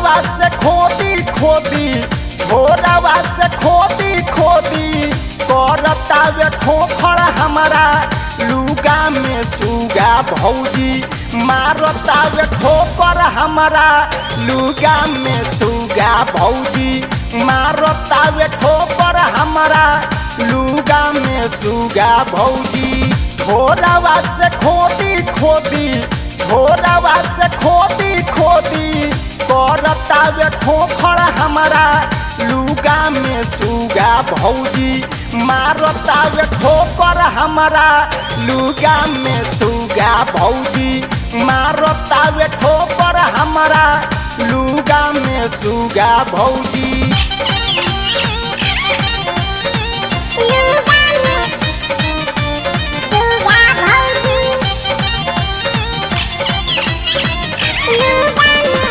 ढोरवा से खोदी खोदी ढोरवा से खोदी खोदी करतावे खोखड़ हमारा लुगा में सुगा भौजी मारतावे ठोकर हमारा लुगा में सुगा भौजी मारतावे ठोकर हमारा लुगा में सुगा भौजी ढोरवा से खोदी खोदी ढोरवा से खोदी खोदी करतावे खोखड़ हमारा लुगा में सुगा भौजी मारतावे ठोकर हमारा लुगा में सुगा भौजी मारतावे ठोकर हमारा लुगा में सुगा भौजी लुगा में सुगा भौजी लुगा में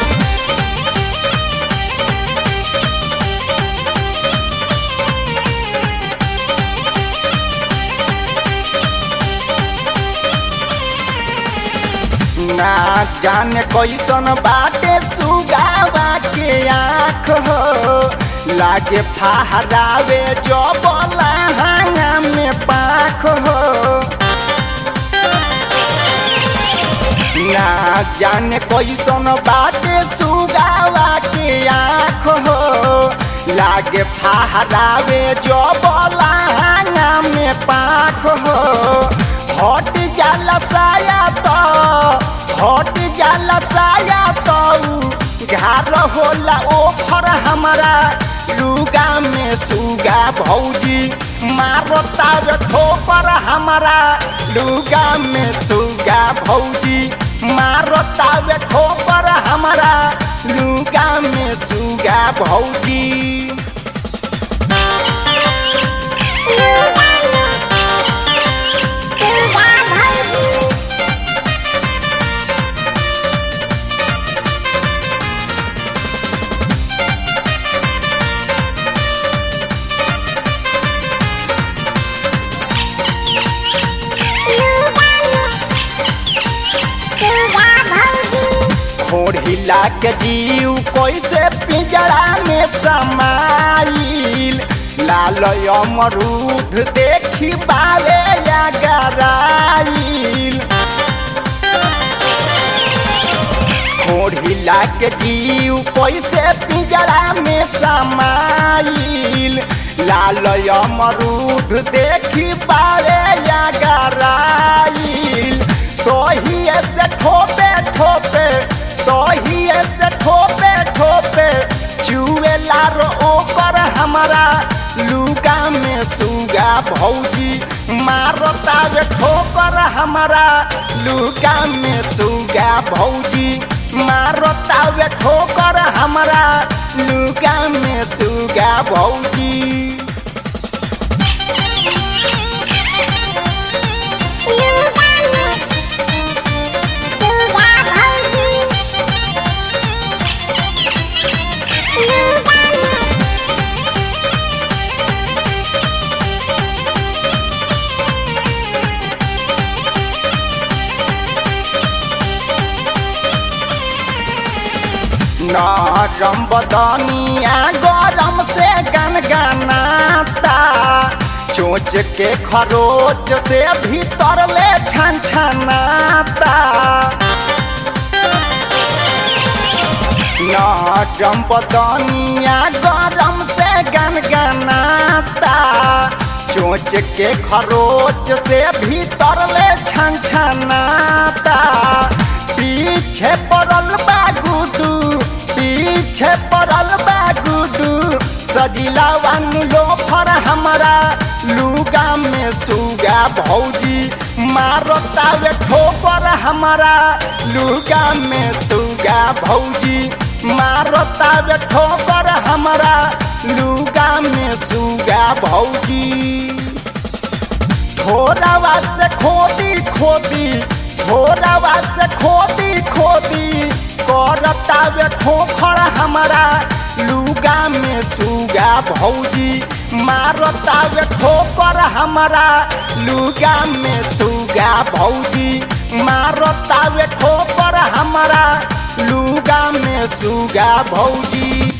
ना जाने कैसन बाटे सुगावा के आँख हो लागे फहरावे जो बोला हांगा में पाख हो ना जाने कैसन बाटे सुगावा के आँख हो लागे फहरावे जो बोला हांगा में पाख हो हट जाला साया तो हट जाला साया तो घार होला ओफर हमारा लुगा में सुगा भौजी मारता रे ठोपर हमारा लुगा में सुगा भौजी मारता रे ठोपर हमारा लुगा में सुगा भौजी लुगा में सुगा भौजी लुगा में सुगा भौजी खोड़िला के जीव कैसे पिंजरा में समाइल लाल अमरूद देखी बावे या गराइल खोड़िला के जीव कैसे पिंजरा में समाइल लाल अमरूद देखी बावे या गराइल तोहिए से ठोपे ठोपे तोहिए से ठोपे ठोपे चुए लारो ओकर हमारा लुगा में सुगा भौजी मारता रे ठोकर हमारा लुगा में सुगा भौजी मारता रे ठोकर हमारा लुगा में सुगा भौजी लुगा में सुगा भौजी लुगा में नरम बदनिया गरम से गनगनाता चोच के खरोच से भीतर ले छन छनाता नरम बदनिया गरम से गनगनाता चोच के खरोच से भीतर ले छन छनाता पीछे पड़ल बा गुडू पीछे पड़ल बा गुडू सजिला लो फर हमारा लुगा में सुगा भौजी मारता वे ठोकर हमारा लुगा में सुगा भौजी मारता वे ठोकर हमारा लुगा में सुगा भौजी ढोरवा से खोदी खोदी ढोरवा से खोदी खोदी करता वे खोखड़ हमारा लुगा में सुगा भौजी मारतावे ठोकर हमारा लुगा में सुगा भौजी मारतावे ठोकर हमारा लुगा में सुगा भौजी